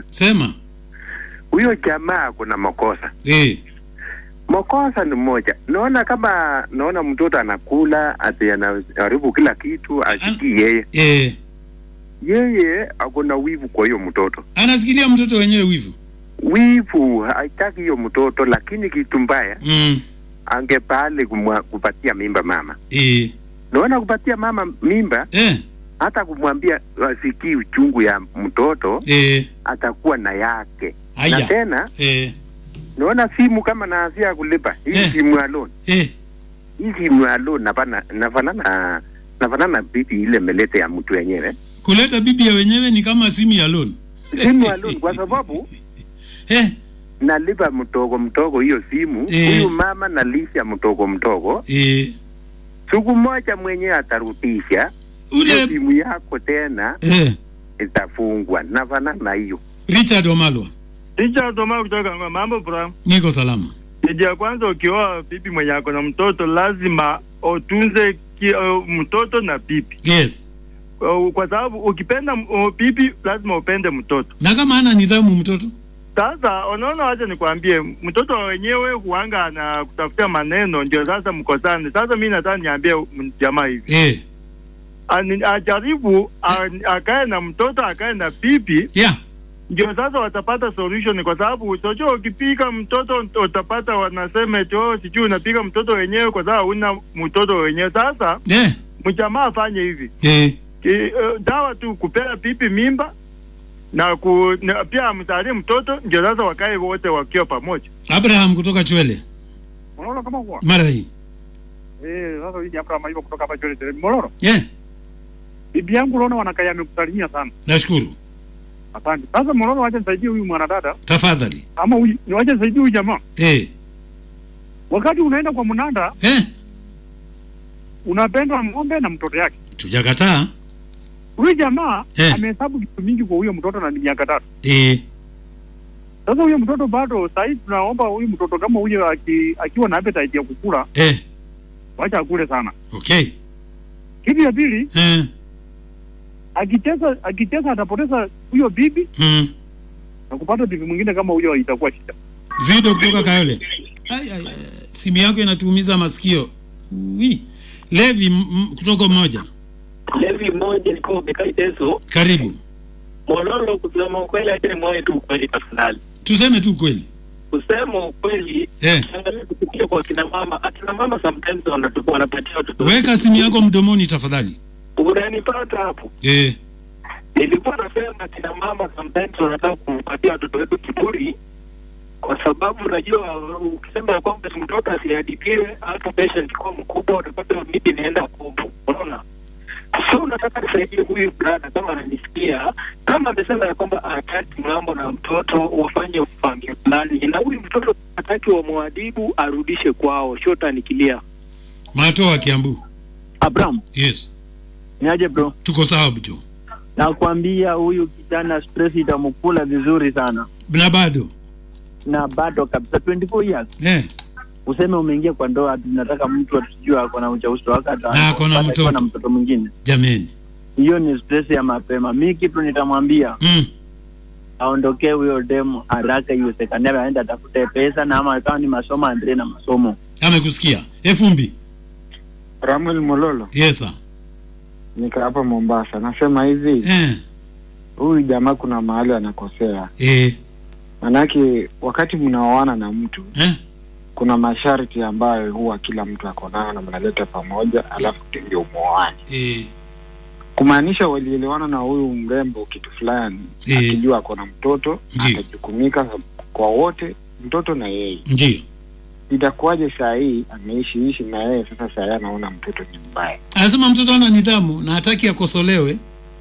Sema. huyo jamaa kuna makosa. Eh. Makosa ni moja, naona kama naona mtoto anakula ati anaharibu kila kitu, asikii yeye Eh. yeye akona wivu kwa hiyo mtoto, Anasikilia mtoto wenyewe wivu. wivu haitaki hiyo mtoto, lakini kitu mbaya Mm. angepale kumwa- kupatia mimba mama. Eh. Naona kupatia mama mimba, Eh. hata kumwambia asikii uchungu ya mtoto, Eh. atakuwa na yake na Aya. tena Eh. naona simu kama naanzia kulipa hii Eh. simu ya loan Eh. hii simu ya loan nafana nafanana nafanana bibi ile melete ya mtu wenyewe Kuleta bibi ya wenyewe ni kama simu ya loan. simu ya loan kwa sababu Eh. nalipa mtogo mtogo hiyo simu Eh. huyu mama nalisha mtogo mtogo Eh. siku moja mwenyewe atarudisha hiyo Ule simu yako tena eh. itafungwa nafanana hiyo Richard Omalwa. Richard Toma kutoka Ngoma. Mambo bro. Niko salama. Kitu ya kwanza ukioa bibi mwenye ako na mtoto lazima utunze ki, uh, mtoto na bibi. Yes. Uh, kwa sababu ukipenda uh, bibi lazima upende mtoto. Na kama ana nidhamu mtoto? Sasa unaona, wacha nikwambie, mtoto wenyewe huanga na kutafutia maneno, ndio sasa mkosane. Sasa mi nataka niambie m- jamaa hivi Eh. Ani- ajaribu a- akae na mtoto akae na bibi Yeah. ndio sasa watapata solution, kwa sababu socho ukipika mtoto utapata wanasema eti oh, sijui unapika mtoto wenyewe kwa sababu una mtoto wenyewe. Sasa Eh. mjamaa afanye hivi Eh. Ki, uh, dawa tu kupea pipi mimba na, ku, na pia amzalie mtoto, ndio sasa wakae wote wakiwa pamoja. Abraham kutoka Chwele. Mololo kama kwa. Mara hii. Eh, sasa hii Abraham hivyo kutoka hapa Chole Tele. Mololo. Eh. Bibi yangu unaona wanakaya amekusalimia sana. Nashukuru. Asante. Sasa Mololo wacha nisaidie huyu mwanadada Tafadhali. ama huyu ni wacha nisaidie huyu jamaa. Eh. Wakati unaenda kwa mnanda Eh. unapendwa ng'ombe na mtoto yake. Tujakataa. Huyu jamaa Eh. amehesabu vitu mingi kwa huyo mtoto na ni miaka tatu. Eh. Sasa huyo mtoto bado sasa hivi tunaomba huyu mtoto kama huyo aki, akiwa na appetite ya kukula Eh. wacha akule sana. Okay. Kitu ya pili Eh. akicheza akicheza atapoteza huyo bibi Mm. na kupata bibi mwingine kama huyo itakuwa shida. Zido kutoka Kayole. Ai, ai, ai. Simu yako inatuumiza masikio. Ui. Levi m- m- kutoka mmoja. Levi moja niko Bekai Teso Karibu. Mololo. Kusema ukweli, acha nimwae tu ukweli tafadhali. Tuseme tu kweli. Kusema ukweli, Eh. angalia kupitia kwa kina mama. Akina mama sometimes wanatupa wanapatia watoto. Weka simu yako mdomoni tafadhali. Unanipata hapo? Eh. Nilikuwa nasema kina mama sometimes wanataka kumpatia watoto wetu kiburi, kwa sababu unajua ukisema ya kwamba mtoto asihadipiwe, hata patient kuwa mkubwa, utapata miti inaenda kubwa, unaona so nataka nisaidie huyu brada kama ananisikia, kama amesema ya kwamba hataki mambo na mtoto wafanye upange fulani, na huyu mtoto hataki wamwadibu, arudishe kwao. Shota nikilia Matoa Kiambu. Abraham, Yes. niaje bro? Tuko sawa bjo. Nakwambia huyu kijana stress itamkula vizuri sana, Na bado. na bado kabisa 24 years Eh. useme umeingia kwa ndoa, ati nataka mtu atujue ako na ujauzito wake ata- Na ako na mpaka akiwa mtoto. na mtoto mwingine. Jameni. Hiyo ni stress ya mapema. Mi kitu nitamwambia Mm. aondokee huyo demu haraka iwezekanavyo, aende atafute pesa, na ama kama ni masomo aendelee na masomo. Amekusikia. Efumbi. Ramuel Mololo, Yes sir. nika hapa Mombasa. Nasema hivi, Eh. huyu jamaa kuna mahali anakosea, Eh. manake wakati mnaoana na mtu Eh. kuna masharti ambayo huwa kila mtu ako nayo na mnaleta pamoja, alafu ndio muoane, Eh. kumaanisha walielewana na huyu mrembo kitu fulani, Eh. akijua ako na mtoto Ndiyo. atajukumika kwa wote, mtoto na yeye. Ndio. Itakuwaje saa hii ameishi ishi na yeye, sasa saa hii anaona mtoto ni mbaya? Anasema mtoto ana nidhamu na hataki akosolewe.